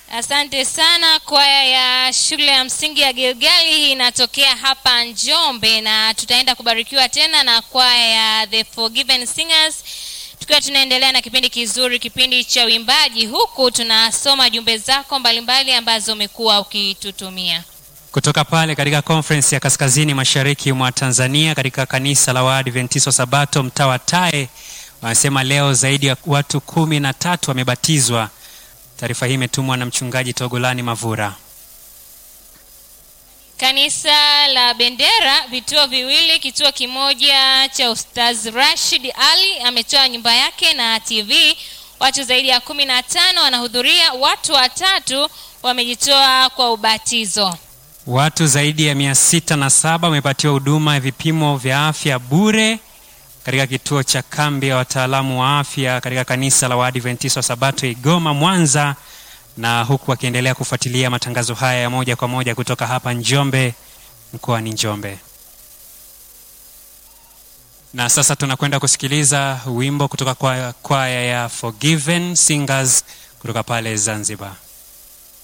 Asante sana. Kwaya ya shule ya msingi ya Gilgali hii inatokea hapa Njombe, na tutaenda kubarikiwa tena na kwaya ya The Forgiven Singers tukiwa tunaendelea na kipindi kizuri, kipindi cha uimbaji, huku tunasoma jumbe zako mbalimbali ambazo umekuwa ukitutumia kutoka pale katika conference ya kaskazini mashariki mwa Tanzania katika kanisa la Waadventista Sabato mtaa wa Tae. Wanasema leo zaidi ya watu kumi na tatu wamebatizwa. Taarifa hii imetumwa na mchungaji Togolani Mavura. Kanisa la Bendera vituo viwili, kituo kimoja cha Ustaz Rashid Ali ametoa nyumba yake na TV. Watu zaidi ya kumi na tano wanahudhuria, watu watatu wamejitoa kwa ubatizo. Watu zaidi ya mia sita na saba wamepatiwa huduma ya vipimo vya afya bure katika kituo cha kambi ya wataalamu wa afya katika kanisa la Waadventista wa Sabato Igoma, Mwanza, na huku wakiendelea kufuatilia matangazo haya ya moja kwa moja kutoka hapa Njombe, mkoani Njombe. Na sasa tunakwenda kusikiliza wimbo kutoka kwa kwaya ya Forgiven Singers kutoka pale Zanzibar.